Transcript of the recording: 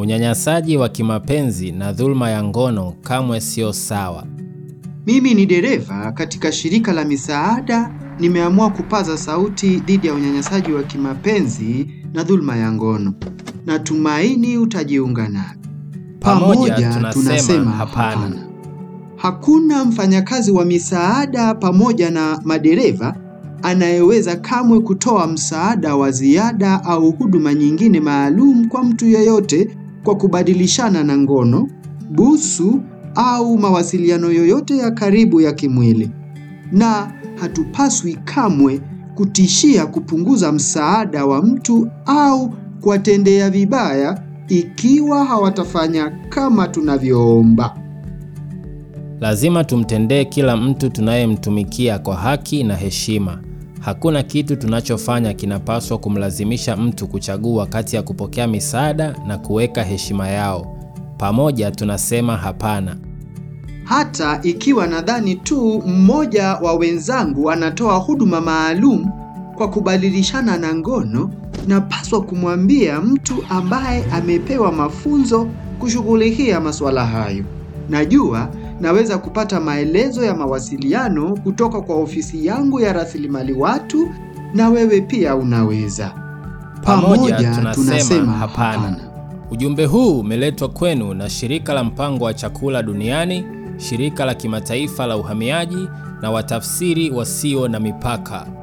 Unyanyasaji wa kimapenzi na dhuluma ya ngono kamwe sio sawa. Mimi ni dereva katika shirika la misaada, nimeamua kupaza sauti dhidi ya unyanyasaji wa kimapenzi na dhuluma ya ngono. Natumaini utajiunga nami. Pamoja tunasema hapana. Hakuna mfanyakazi wa misaada pamoja na madereva anayeweza kamwe kutoa msaada wa ziada au huduma nyingine maalum kwa mtu yeyote kwa kubadilishana na ngono, busu au mawasiliano yoyote ya karibu ya kimwili. Na hatupaswi kamwe kutishia kupunguza msaada wa mtu au kuwatendea vibaya ikiwa hawatafanya kama tunavyoomba. Lazima tumtendee kila mtu tunayemtumikia kwa haki na heshima. Hakuna kitu tunachofanya kinapaswa kumlazimisha mtu kuchagua kati ya kupokea misaada na kuweka heshima yao. Pamoja tunasema hapana. Hata ikiwa nadhani tu mmoja wa wenzangu anatoa huduma maalum kwa kubadilishana na ngono, napaswa kumwambia mtu ambaye amepewa mafunzo kushughulikia masuala hayo. Najua naweza kupata maelezo ya mawasiliano kutoka kwa ofisi yangu ya rasilimali watu, na wewe pia unaweza. Pamoja tunasema hapana. Ujumbe huu umeletwa kwenu na Shirika la Mpango wa Chakula Duniani, Shirika la Kimataifa la Uhamiaji na Watafsiri Wasio na Mipaka.